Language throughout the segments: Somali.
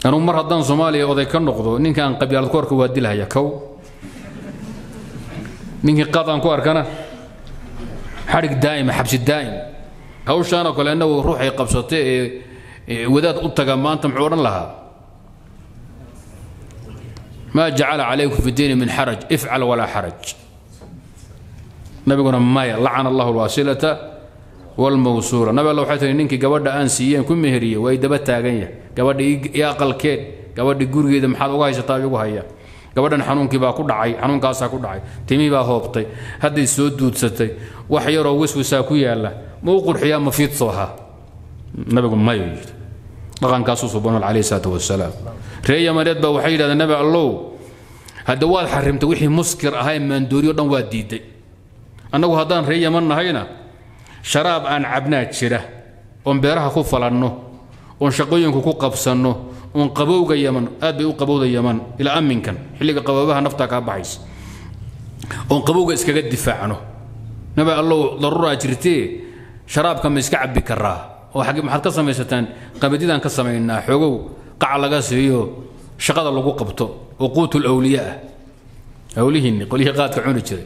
anugu mar haddaan soomaaliya oday ka noqdo ninkaan qabyaalad ku arka waa dilhaya kow ninkii qadaan ku arkana xadhig daa'ima xabsi daa'im hawshaanoo kale innagu ruuxay qabsatay ee wadaad u taga maanta muxuu odhan lahaa maa jacala calaykum fi diini min xaraj ifcal walaa xaraj nabiguna maya lacana allahu alwaasilata walmawsuula nabi alla waxay tihi ninkii gabadha aan siiyeen ku meheriyey waa daba taagan yahay gabadha ii aqalkeed gabadhi gurigeeda maxaad uga haysataa igu haya gabadhan xanuunkii baa ku dhacay xanuunkaasaa ku dhacay timii baa hoobtay hadday soo duudsatay wax yaroo wiswisaa ku yaalla ma u qurxiyaa ma fiidso ahaa nabigu mayo yidhi dhaqankaasuu subanool calayhi salaatu wasalaam ree yamaneed baa waxay yidhahdeen nabi allow hadda waad xarimtay wixii muskir ahaa ee maandooriyo dhan waa diiday annagu haddaan ree yaman nahayna sharaab aan cabnaa jira oon beeraha ku falanno oon shaqooyinku ku qabsanno oon qabowga yaman aad bay u qabowda yaman ilaa amminkan xilliga qaboobaha naftaa kaa baxaysa oon qabowga iskaga difaacno nabi allow daruuraa jirtee sharaabka ma iska cabbi karaa oo maxaad ka samaysataan qabadidaan ka samaynaa xoogow qaca laga siiyo shaqada lagu qabto oo quutul awliya ah awlihiinni qolyihii qaadka cuni jiray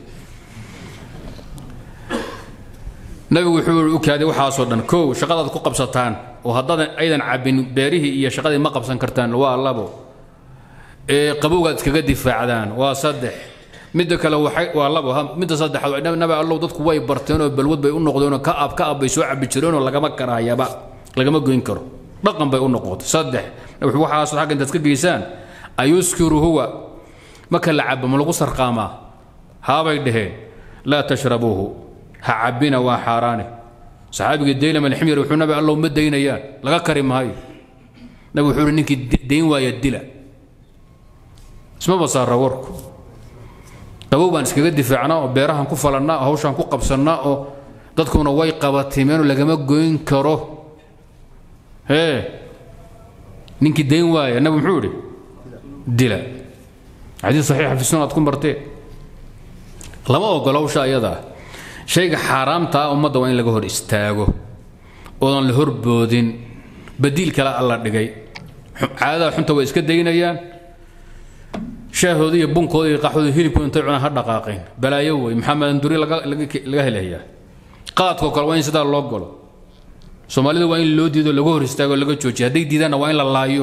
nabigu wuxuu u kaaday waxaasoo dhan kow shaqadaad ku qabsataan oo haddaadan aydan cabbin beerihii iyo shaqadii ma qabsan kartaan waa labo ee qabowgaad iskaga difaacdaan waa saddex midda kale waxay waa labo midda saddexaad nabi allow dadku way barteenoo balwad bay u noqdeenoo ka ab ka ab bay soo cabbi jireenoo lagama karaayaba lagama goyn karo dhaqan bay u noqotay saddex waxaas xagga intaad ka geysaan ayuskiru huwa marka la cabo ma lagu sarqaamaa haabay dhaheen laa tashrabuuhu ha cabbina waa xaaraane saxaabiga daylam alximyar wuxuu nabi allow ma daynayaan laga kari maayo nabi wuxuu uhi ninkii dayn waaya dila ismaba saara warku qabow baan iskaga difaacnaa oo beerahan ku falannaa oo hawshaan ku qabsannaa oo dadkuna way qabatimeenoo lagama goyn karo hee ninkii dayn waaya nabi muxuu idhi dila xadiis saxiixa fi sunan aad ku martee lama ogolo hawsha ayadaa shayga xaaraamta ah ummadda waa in laga hor istaago oodan la horboodin badiil kale alla dhigay caadada xunta way iska daynayaan shaahooda iyo bunkooda iyo qaxooda hilibkooda intay cunaan ha dhaqaaqeen balaayo wey maxaa maanduri laga helayaa qaadkoo kale waa in sidaa loo galo soomaalida waa in loo diido laga hor istaago laga joojiyo hadday diidaanna waa in la laayo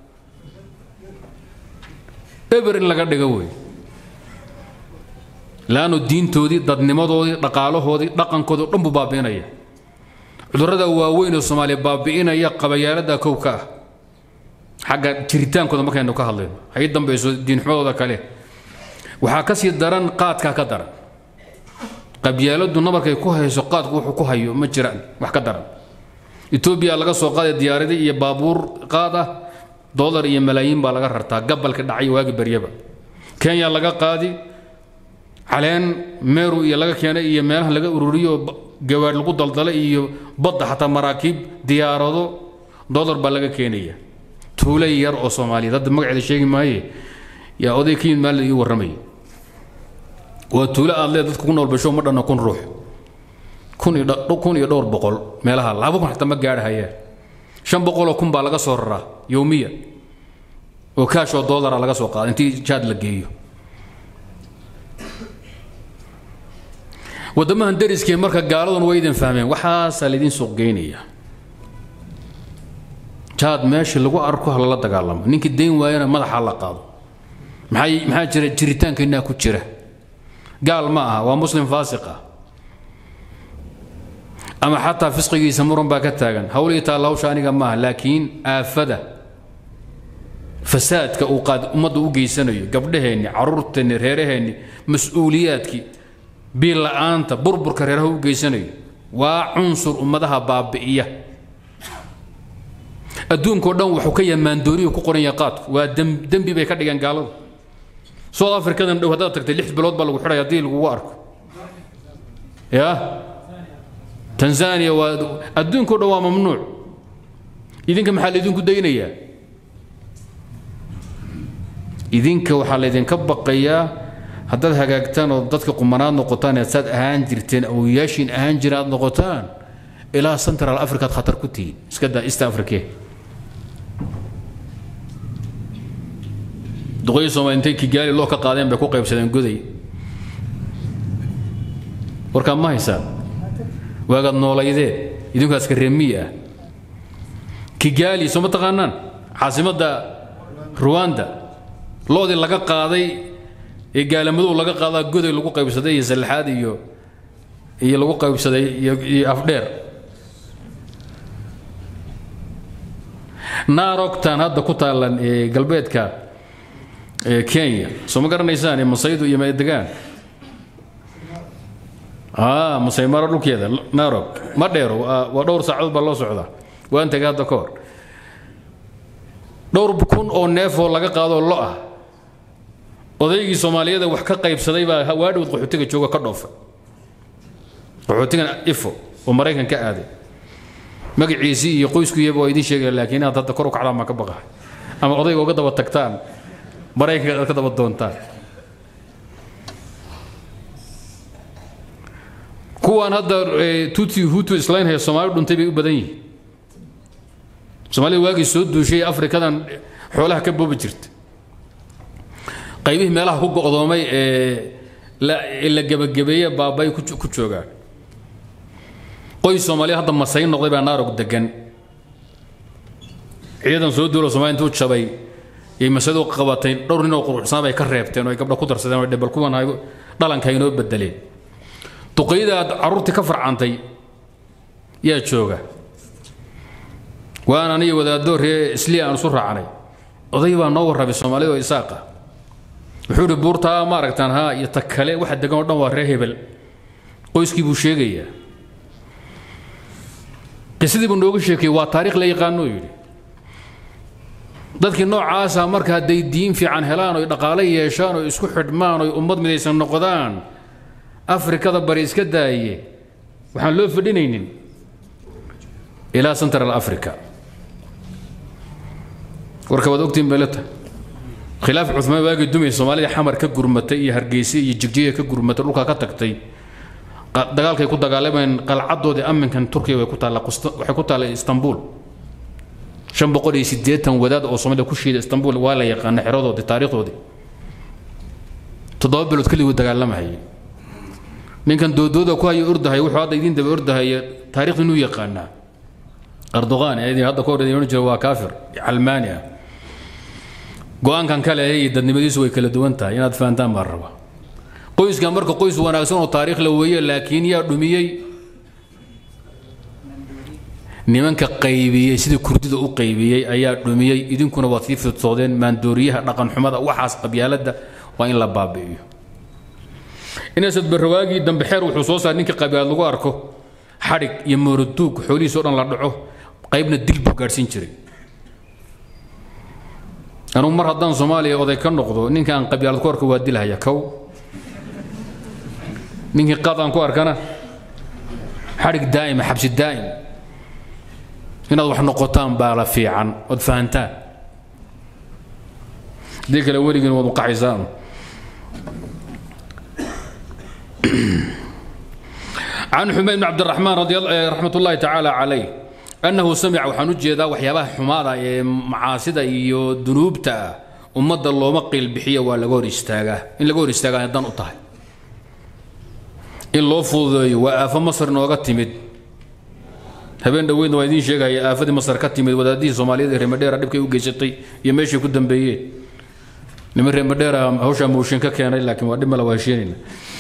eber in laga dhigo wey laannu diintoodii dadnimadoodii dhaqaalahoodii dhaqankoodii o dhan buu baabi'inaya cudurrada waaweyn oo soomaaliya baabi'inaya qabayaalada kow ka ah xagga jiritaankooda markaynu ka hadlayno hay dambayso diinxumadooda kale waxaa ka sii daran qaadkaa ka daran qabyaaladdu nabarkay ku hayso qaadku wuxuu ku hayo ma jiraan wax ka daran etoobiya laga soo qaaday diyaaradi iyo baabuur qaad ah dolar iyo malaayiin baa laga rartaa gabalka dhacay waagi baryaba kenya laga qaadi caleen meeru iyo laga keenay iyo meelaha laga ururiyo gawaadh lagu daldalay iyo badda xataa maraakiib diyaarado dolar baa laga keenaya tuule yar oo soomaaliyeed hadda magaceeda sheegi maaye yaa oday ka yimid maalin ii warramaya waa tuule aad leed dadka ku nool basho ma dhanna kun ruux kun iyo kun iyo dhowr boqol meelaha laba kun xataa ma gaadhahayaan shan boqoloo kun baa laga soo raraa yowmiya oo kaashoo doolara laga soo qaada intii jaad la geeyo waddamahan dariskii marka gaaladun way idin fahmeen waxaasaa laydin suuq geynaya jaad meesha lagu arko ha lala dagaalamo ninkii dayn waayana madaxa la qaado maxay maxaa jira jiritaankeenaa ku jira gaal ma aha waa muslim faasiq ah ama xataa fisqigiisa muran baa ka taagan hawlii taalla hawsha aniga maaha laakiin aafada fasaadka uu qaad ummadda u geysanayo gabdhaheenni caruurteenni reeraheenni mas-uuliyaadkii biil la'aanta burburka reeraha u geysanayo waa cunsur ummadaha baabi'iya adduunkao dhan wuxuu ka yamaandooniyu ku qoran yahay qaadku waa dembi bay ka dhigeen gaaladu south africadan dhow haddaad tagtay lix bilood baa lagu xidhay haddii lagugu arko ya tanzania waa adduunkao dhan waa mamnuuc idinka maxaa laydinku daynayaa idinka waxaa laydinka baqayaa haddaad hagaagtaan oo dadka qumanaad noqotaan ee saad ahaan jirteen awoyaashiin ahaan jira aad noqotaan ilaa central africaad khatar ku tihiin iska daa east africa duqoyi soomaali intay kigaali loo ka qaadeen bay ku qaybsadeen goday warkaa ma haysaan waagaad noolaydeen idinkaaska reemiyi ah kigaali soo ma taqaanaan caasimadda ruwanda loodii laga qaaday ee gaalamaduu laga qaadaa goday lagu qaybsaday iyo sallaxaad iyo iyo lagu qaybsaday iyo iyo afdheer naarogtan hadda ku taalan ee galbeedka ee kenya soo ma garanaysaan ee masaydu iyo meedegaan aa masaymaro dhulkeeda naarog ma dheero waa dhowr saacadood baa loo socdaa waan tegay hadda ka hor dhowr kun oo neefoo laga qaadoo lo ah odaygii soomaaliyada wax ka qaybsaday baa waadhowd qaxootiga jooga ka dhoofay qaxootigan ifo oo maraykan ka aaday magaciisii iyo qoyskuiyaba waa idiin sheegaya laakiin inaad hadda kor u kacdaan baan ka baqahay ama odayga uga daba tagtaan maraykanka aad ka daba doontaan kuwaan hadda tuti hutu islaynhaya soomaali dhuntay bay u badan yihiin soomaalida waagii soo duushay afrikadan xoolaha ka boobi jirta qaybihii meelaha ku go'doomay ee la gebagabeeye baabay ku joogaan qoys soomaaliya hadda masayn noqday baa naarog degan ciidan soo duulo somalia intuu jabay yay masadu qabatay dhowr nin oo quruxsanaa bay ka reebteen oo ay gabdha ku darsadeen oo dhebal kuwan dhalanka inoo bedeleen duqayda aad carruurtii ka farcantay yaa jooga waan aniyo wadaadoo ree isliya aan isu raacnay oday baa noo warrabay soomaalida oo isaaqa wuxuu ihi buurtaa ma aragtaan haa iyo ta kale waxa degan oo dhan waa ree hebel qoyskii buu sheegayaa qisadii buu nooga sheekayey waa taariikh la yaqaanoo yidhi dadkii noocaasa marka hadday diin fiican helaan oy dhaqaale yeeshaan oo isku xidhmaan oy ummad midaysan noqdaan afrikada bari iska daaye waxaan loo fadhinaynin ilaa central africa warka waad ogtiin beeleta khilaaf cumaan waagii dumay soomaalida xamar ka gurmatay iyo hargeysa iyo jigjiga ka gurmatay dhulkaa ka tagtay dagaalkay ku dagaalamayeen qalcadoodii amminkan turkiya way ku taalla waxay ku taalla istanbul shan boqol iyo siddeetan wadaad oo soomaalida ku shiida istanbul waa la yaqaana xeradoodii taariikhdoodii toddoba bilood keliguu dagaalamahayay ninkan doodooda ku haya ordahay wuxuu hadda idiin daba ordahaya taariikhda inuu yaqaanaa erdogan ee hadda ka hor idin odhan jira waa kaafir calmaani ah go-aankan kale iyo dadnimadiisu way kala duwan tahay inaad fahantaan baan rabaa qoyskan marka qoys wanaagsan oo taariikh la weeye laakiin yaa dhumiyey nimanka qaybiyey sidii kurdida u qaybiyey ayaa dhumiyey idinkuna waad sii fidsoodeen maandooriyaha dhaqanxumada waxaas qabyaaladda waa in la baabi'iyo inasad barrawaagii dambe xeer wuxuu soo saaray ninkii qabyaalad lagu arko xadhig iyo mooroduug xoolihiis oo dhan la dhaco qaybna dil buu gaadhsiin jiray anugu mar haddaan soomaaliya oday ka noqdo ninka aan qabyaalad ku arko waa dilhaya kow ninkii qaad aan ku arkana xadhig daa'ima xabsi daa'im inaad wax noqotaan baa la fiican ood fahantaan haddii kale weligiin waad uqaxaysaan عن حميد بن عبد الرحمن رضي الله رحمة الله تعالى عليه أنه سمع وحنو جيدا وحيابها حمارة معاصدة iyo dunuubta ummadda looma qiil bixiyo waa laga hor istaagaa in laga hor istaagaa dan u tahay in loo fududeeyo waa aafo masar nooga timid habeen dhoweydna waa idiin sheegaya aafadii masar ka timid wadaadihii soomaaliyeed ee reemadheera dhibkay u geysatay iyo meeshay ku dambeeyeen niman reemadheera hawshaa mooshin ka keenay laakiin waa dhib mala waa heshiinayna